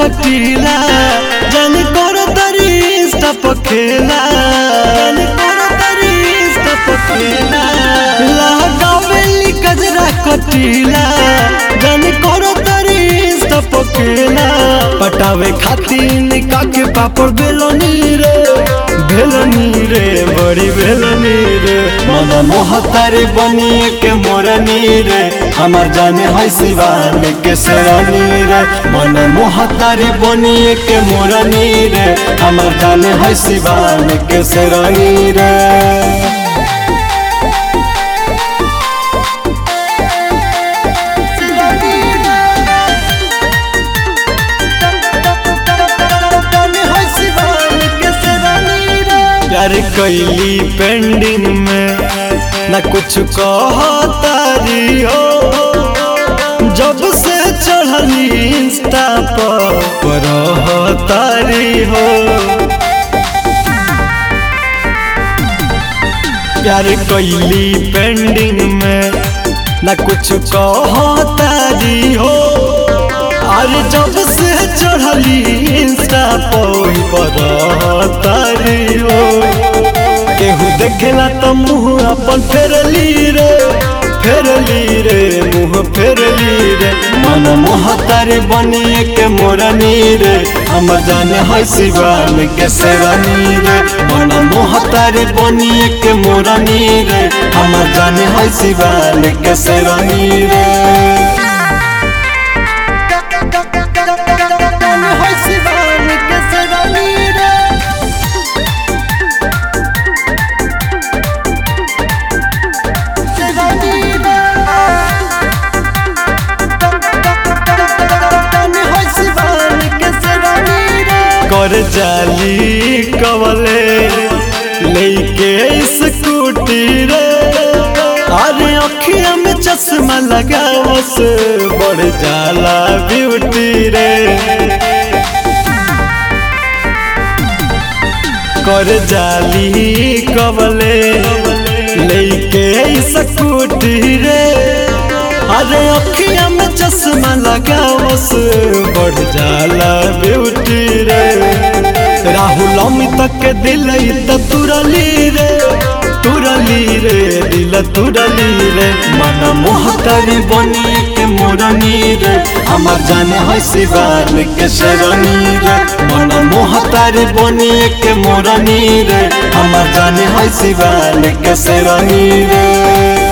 कटीला जानी करो तारी इंस्टा पर खेला जानी करो तारी इंस्टा पर खेला लगावेली गजरा कटीला जानी करो तारी इंस्टा पर खेला पटावे खातिर निका के पापड़ बेलोनी रे बेलोनी रे बड़ी बेलोनी रे मन मोहतारी बनिए के मोरनी रे हमार जाने है शिवान के शरणी रे मन मोहतारी बनिए के मोरनी रे हमार जाने है शिवान के शरणी रे प्यार कैली पेंडिंग में न कुछ कहतारी हो जब से चढ़ली इंस्टा पर रहतारी हो प्यार कैली पेंडिंग में न कुछ कहतारी हो अरे जब से चढ़ली इंस्टा पर रहतारी हो केहू देखेला तो मुँह अपन फेरली रे फेरली रे मुँह फेरली रे मन मोहतारे बनिए के मोरनी रे हमर जाने है शिवान के सेवानी रे मन मोहतारे बनिए के मोरनी रे हमर जाने है शिवान के सेवानी रे कर जाली कवले लेके स्कूटी रे अरे अखिया में चश्मा लगावस बढ़ जाला ब्यूटी रे कर जाली कवले लेके स्कूटी रे अरे अखिया में चश्मा लगावस बढ़ जाला ब्यूटी रे राहुल अमित के दिल त तुरली रे तुरली रे दिल तुरली रे मन मोहतारी बनी के मोरनी रे हमार जाने है शिवान के शरणी रे मन मोहतारी बनी के मोरनी रे हमार जाने है शिवान के शरणी रे